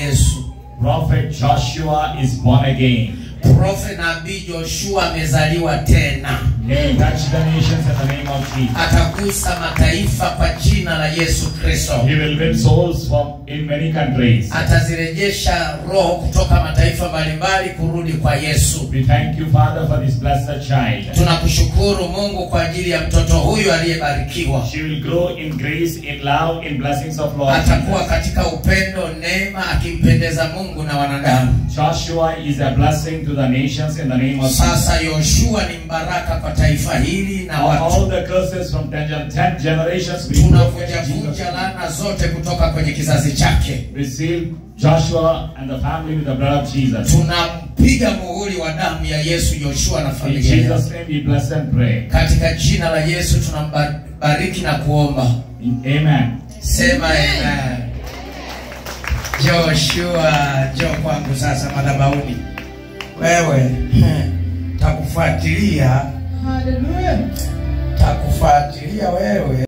Yesu. Prophet Joshua is born again. Profe nabii Joshua amezaliwa tena, He will touch the nations in the name of Jesus. atagusa mataifa kwa jina la Yesu Kristo. He will win souls from in many countries. Atazirejesha roho kutoka mataifa mbalimbali kurudi kwa Yesu. We thank you, Father, for this blessed child. Tunakushukuru Mungu kwa ajili ya mtoto huyu aliyebarikiwa. She will grow in grace, in love, in blessings of Lord Atakuwa Jesus. katika upendo, neema, akimpendeza Mungu na wanadamu. Joshua is a blessing to the nations in the name of Jesus. Sasa Yoshua ni mbaraka kwa taifa hili na All watu. the curses from ten, gen- ten generations we broke in Jesus' Tunavunjavunja name. laana zote kutoka kwenye kizazi chake. We seal Joshua and the family with the blood of Jesus. Tunampiga muhuri wa damu ya Yesu Yoshua na In familia yake. Jesus' name we bless and pray. Katika jina la Yesu tunambariki na kuomba. Amen. Sema amen. Joshua, njoo kwangu sasa madhabahuni. Wewe takufuatilia, Hallelujah. takufuatilia wewe.